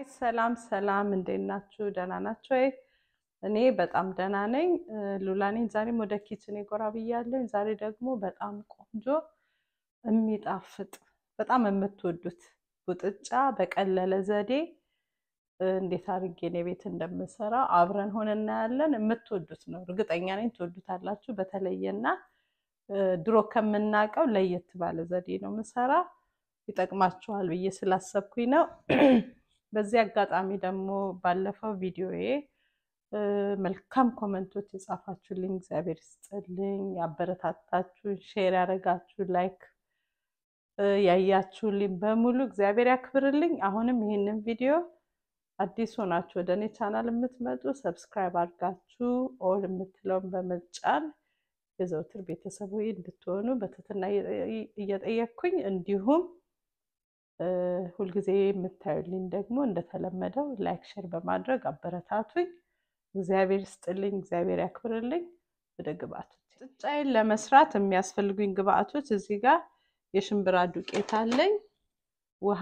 ሰላም ሰላም፣ እንዴት ናችሁ? ደህና ናችሁ ወይ? እኔ በጣም ደህና ነኝ። ሉላ ነኝ። ዛሬም ወደ ኪችን ጎራ ብያለሁ። ዛሬ ደግሞ በጣም ቆንጆ የሚጣፍጥ በጣም የምትወዱት ቡጥጫ በቀለለ ዘዴ እንዴት አድርጌ እኔ ቤት እንደምሰራ አብረን ሆነ እናያለን። የምትወዱት ነው፣ እርግጠኛ ነኝ ትወዱታላችሁ። በተለየና ድሮ ከምናውቀው ለየት ባለ ዘዴ ነው ምሰራ፣ ይጠቅማችኋል ብዬ ስላሰብኩኝ ነው። በዚህ አጋጣሚ ደግሞ ባለፈው ቪዲዮዬ መልካም ኮመንቶች የጻፋችሁልኝ እግዚአብሔር ይስጥልኝ፣ ያበረታታችሁን፣ ሼር ያደረጋችሁ፣ ላይክ ያያችሁልኝ በሙሉ እግዚአብሔር ያክብርልኝ። አሁንም ይህንን ቪዲዮ አዲስ ሆናችሁ ወደ እኔ ቻናል የምትመጡ ሰብስክራይብ አድርጋችሁ ኦል የምትለውን በመጫን የዘውትር ቤተሰቡ እንድትሆኑ በትህትና እየጠየቅኩኝ እንዲሁም ሁልጊዜ የምታዩልኝ ደግሞ እንደተለመደው ላይክ ሼር በማድረግ አበረታቱኝ። እግዚአብሔር ይስጥልኝ፣ እግዚአብሔር ያክብርልኝ። ወደ ግብአቶች ቡጥጫዬን ለመስራት የሚያስፈልጉኝ ግብአቶች እዚህ ጋር የሽምብራ ዱቄት አለኝ፣ ውሃ፣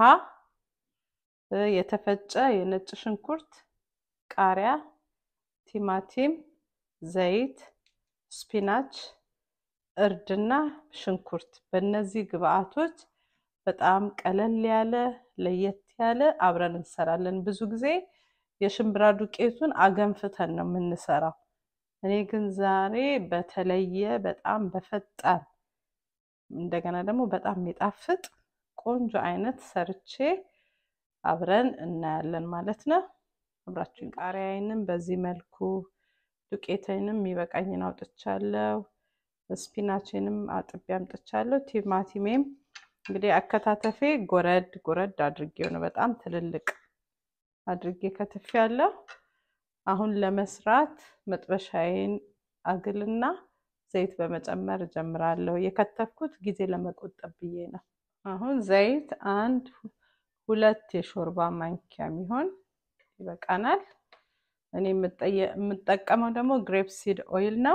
የተፈጨ የነጭ ሽንኩርት፣ ቃሪያ፣ ቲማቲም፣ ዘይት፣ ስፒናች፣ እርድና ሽንኩርት። በእነዚህ ግብአቶች በጣም ቀለል ያለ ለየት ያለ አብረን እንሰራለን። ብዙ ጊዜ የሽምብራ ዱቄቱን አገንፍተን ነው የምንሰራው። እኔ ግን ዛሬ በተለየ በጣም በፈጣን እንደገና ደግሞ በጣም የሚጣፍጥ ቆንጆ አይነት ሰርቼ አብረን እናያለን ማለት ነው። አብራችሁ ቃሪያዬንም በዚህ መልኩ ዱቄቴንም የሚበቃኝን አውጥቻለሁ። ስፒናችንም አጥቤ አምጥቻለሁ። ቲማቲሜም እንግዲህ አከታተፌ ጎረድ ጎረድ አድርጌው ነው በጣም ትልልቅ አድርጌ ከትፌ ያለው። አሁን ለመስራት መጥበሻዬን አግልና ዘይት በመጨመር እጀምራለሁ። የከተፍኩት ጊዜ ለመቆጠብ ብዬ ነው። አሁን ዘይት አንድ ሁለት የሾርባ ማንኪያ የሚሆን ይበቃናል። እኔ የምጠቀመው ደግሞ ግሬፕ ሲድ ኦይል ነው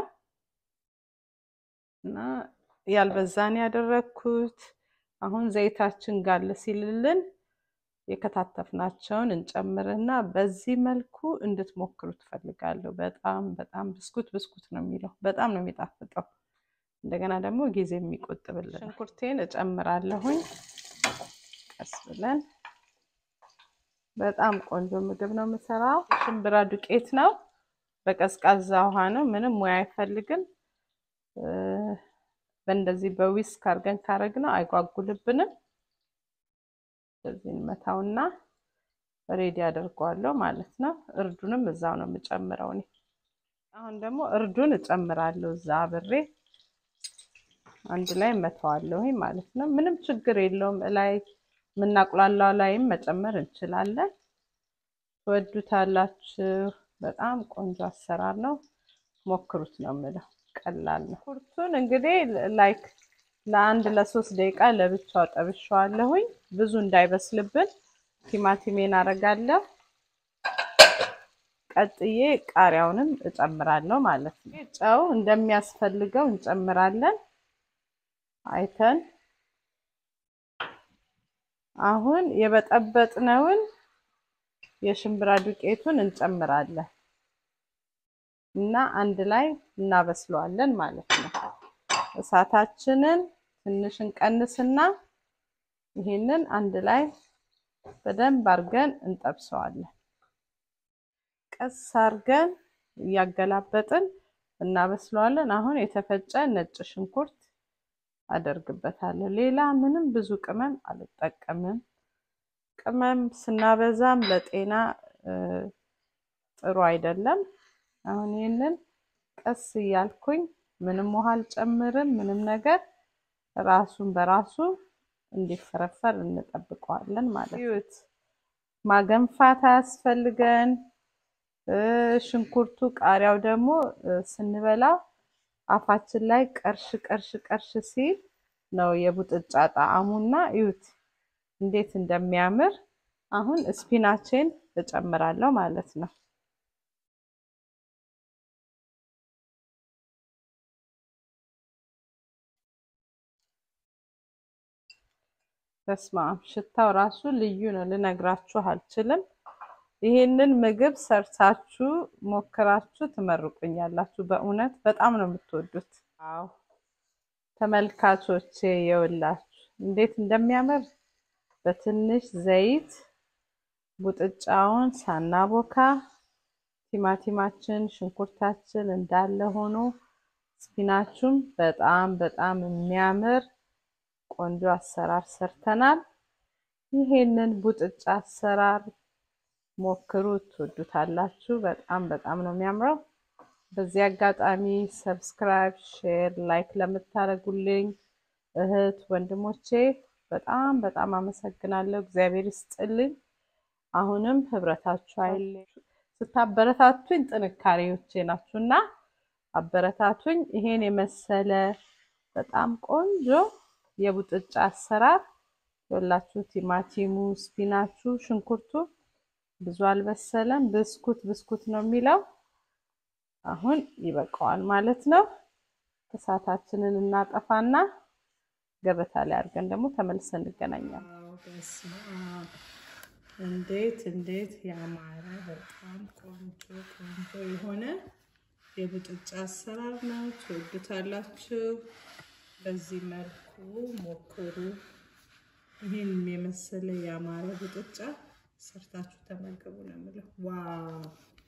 እና ያልበዛን ያደረግኩት አሁን ዘይታችን ጋለ ሲልልን የከታተፍናቸውን እንጨምርና በዚህ መልኩ እንድትሞክሩ ትፈልጋለሁ። በጣም በጣም ብስኩት ብስኩት ነው የሚለው በጣም ነው የሚጣፍጠው። እንደገና ደግሞ ጊዜ የሚቆጥብልን። ሽንኩርቴን እጨምራለሁኝ ቀስ ብለን። በጣም ቆንጆ ምግብ ነው የምሰራው። ሽምብራ ዱቄት ነው፣ በቀዝቃዛ ውሃ ነው፣ ምንም ሙያ አይፈልግም። በእንደዚህ በዊስክ አድርገን ካረግነው አይጓጉልብንም። በዚህ እንመታውና ሬዲ አደርገዋለሁ ማለት ነው። እርዱንም እዛው ነው የምጨምረው እኔ። አሁን ደግሞ እርዱን እጨምራለሁ እዛ አብሬ አንድ ላይ መተዋለሁ ማለት ነው። ምንም ችግር የለውም። ላይ የምናቁላላው ላይም መጨመር እንችላለን። ትወዱታላችሁ። በጣም ቆንጆ አሰራር ነው። ሞክሩት ነው የምለው። ቀላል ነው። ኩርቱን እንግዲህ ላይክ ለአንድ ለሶስት ደቂቃ ለብቻው ጠብሸዋለሁኝ ብዙ እንዳይበስልብን። ቲማቲሜን አረጋለሁ። ቀጥዬ ቃሪያውንም እጨምራለሁ ማለት ነው። ጨው እንደሚያስፈልገው እንጨምራለን አይተን። አሁን የበጠበጥነውን የሽምብራ ዱቄቱን እንጨምራለን እና አንድ ላይ እናበስለዋለን ማለት ነው። እሳታችንን ትንሽ እንቀንስና ይሄንን አንድ ላይ በደንብ አድርገን እንጠብሰዋለን። ቀስ አድርገን እያገላበጥን እናበስለዋለን። አሁን የተፈጨ ነጭ ሽንኩርት አደርግበታለሁ። ሌላ ምንም ብዙ ቅመም አልጠቀምም። ቅመም ስናበዛም ለጤና ጥሩ አይደለም። አሁን ይህንን ቀስ እያልኩኝ ምንም ውሃ አልጨምርም። ምንም ነገር ራሱን በራሱ እንዲፈረፈር እንጠብቀዋለን ማለት ነው። ማገንፋት አያስፈልገን። ሽንኩርቱ ቃሪያው ደግሞ ስንበላው አፋችን ላይ ቀርሽ ቀርሽ ቀርሽ ሲል ነው የቡጥጫ ጣዕሙና እዩት እንዴት እንደሚያምር። አሁን ስፒናቼን እጨምራለሁ ማለት ነው። በስመ አብ ሽታው ራሱ ልዩ ነው፣ ልነግራችሁ አልችልም። ይሄንን ምግብ ሰርታችሁ ሞክራችሁ ትመርቁኛላችሁ። በእውነት በጣም ነው የምትወዱት። አዎ ተመልካቾቼ የውላችሁ እንዴት እንደሚያምር በትንሽ ዘይት ቡጥጫውን ሳናቦካ ቲማቲማችን፣ ሽንኩርታችን እንዳለ ሆኖ ስፒናቹም በጣም በጣም የሚያምር ቆንጆ አሰራር ሰርተናል። ይሄንን ቡጥጫ አሰራር ሞክሩ፣ ትወዱታላችሁ። በጣም በጣም ነው የሚያምረው። በዚህ አጋጣሚ ሰብስክራይብ፣ ሼር፣ ላይክ ለምታደርጉልኝ እህት ወንድሞቼ በጣም በጣም አመሰግናለሁ። እግዚአብሔር ይስጥልኝ። አሁንም ህብረታችሁ አይለኝ። ስታበረታቱኝ ጥንካሬዎቼ ናችሁ እና አበረታቱኝ። ይሄን የመሰለ በጣም ቆንጆ የቡጥጫ አሰራር የላችሁ። ቲማቲሙ፣ ስፒናቹ፣ ሽንኩርቱ ብዙ አልበሰለም። ብስኩት ብስኩት ነው የሚለው። አሁን ይበቃዋል ማለት ነው። እሳታችንን እናጠፋና ገበታ ላይ አድርገን ደግሞ ተመልሰን እንገናኛለን። እንዴት እንዴት ያማረ በጣም ቆንጆ ቆንጆ የሆነ የቡጥጫ አሰራር ነው። ትወዱታላችሁ። በዚህ መልኩ ሞክሩ። ይህን የመሰለ ያማረ ቡጥጫ ሰርታችሁ ተመገቡ ነው የምለው። ዋው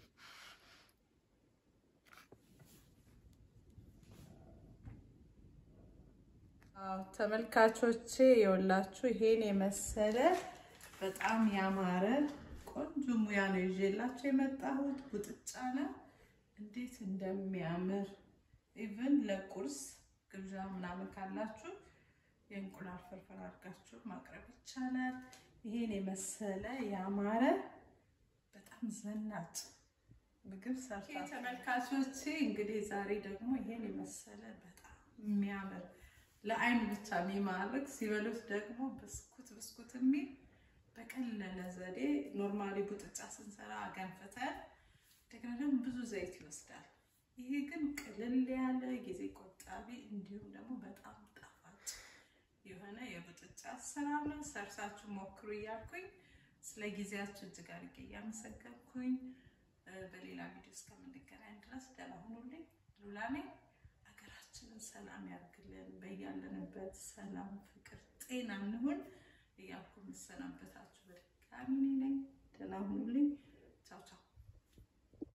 ተመልካቾቼ የወላችሁ ይሄን የመሰለ በጣም ያማረ ቆንጆ ሙያ ነው ይዤላችሁ የመጣሁት። ቡጥጫ ነው። እንዴት እንደሚያምር ኢቭን ለቁርስ ግብዣ ምናምን ካላችሁ የእንቁላል ፍርፍር አድርጋችሁ ማቅረብ ይቻላል። ይሄን የመሰለ ያማረ በጣም ዘናጭ ምግብ ሰርታ ተመልካቾቼ፣ እንግዲህ ዛሬ ደግሞ ይሄን የመሰለ በጣም የሚያምር ለአይን ብቻ የሚማርክ ሲበሉት ደግሞ ብስኩት ብስኩት የሚል በቀለለ ዘዴ ኖርማሊ ቡጥጫ ስንሰራ አገንፍተን እንደገና ደግሞ ብዙ ዘይት ይወስዳል። ይሄ ግን ቅልል ያለ ጊዜ ቆጣቢ እንዲሁም ደግሞ በጣም ጣፋጭ የሆነ የቡጥጫ አሰራር ነው። ሰርሳችሁ ሞክሩ እያልኩኝ ስለ ጊዜያችሁ እጅግ አድርጌ እያመሰገንኩኝ በሌላ ቪዲዮ እስከምንገናኝ ድረስ ደህና ሁኑልኝ። ሉላ ነኝ። ሀገራችንን ሰላም ያርግልን። በያለንበት ሰላም፣ ፍቅር፣ ጤና እንሁን እያልኩ የምሰናበታችሁ በድጋሚ ነኝ። ደህና ሁኑልኝ።